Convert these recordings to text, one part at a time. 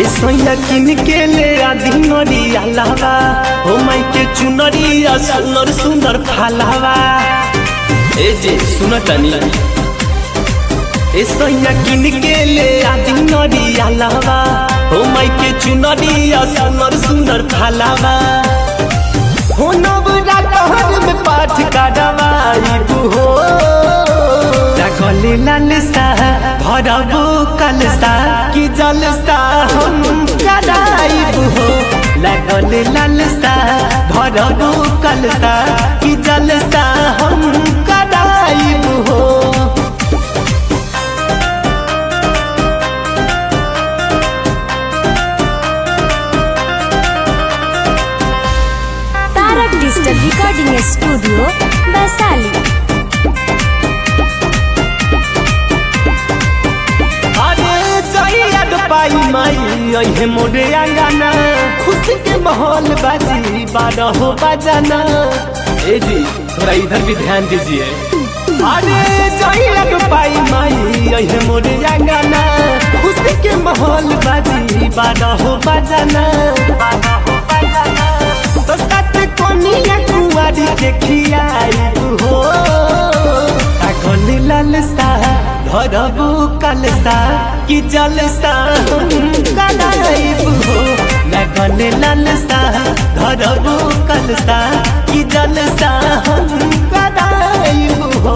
ए सैया किन के ले आधी नरिया लावा हो माई के चुनरिया सुंदर सुंदर फालावा ए जे सुन तनी ए सैया किन के ले आधी नरिया लावा हो माई के चुनरिया सुंदर सुंदर फालावा हो नवरात्र में पाठ करवाई हो गले लालसा भरबो कलसा कि जलसा हम कराइब हो लगले लालसा भरबो कलसा कि जलसा हम कराइब हो Tarak digital recording studio Vaishali अरे जइया पाई माई अहे मोरे आंगना खुशी के माहौल बाजी बारह हो बजाना ए जी थोड़ा इधर भी ध्यान दीजिए अरे जइया पाई माई अहे मोरे आंगना खुशी के माहौल बाजी बारह हो बजाना तो साथ कोनिया कुआरी देखिया हो कागल लालसा धरबू कलसा कि जलसा कलाइब हो लगल लालसा धरबू कलसा कि जलसा हम कलाइब हो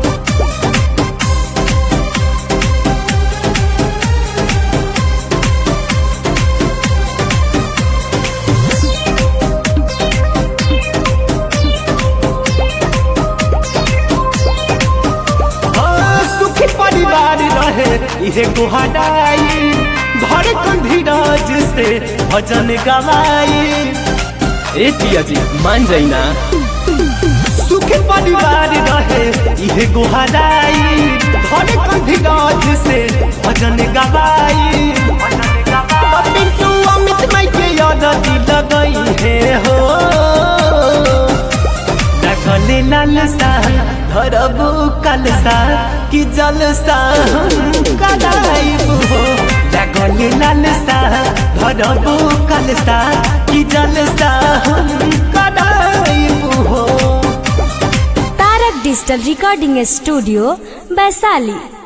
हाँ, सुखी परिवार रहे इहे गुहाराई घर धीरज से भजन गवाई ए पिया जी मान जाई ना सुखी परिवार रहे इहे गुहाराई घर धीरज से भजन गवाई पिंटू अमित माई के याद लगई है हो लगले लालसा धरबू कलसा कि जलसा कलाइब हो लगले लालसा धरबू कलसा कि जलसा कलाइब हो Tarak digital recording studio Vaishali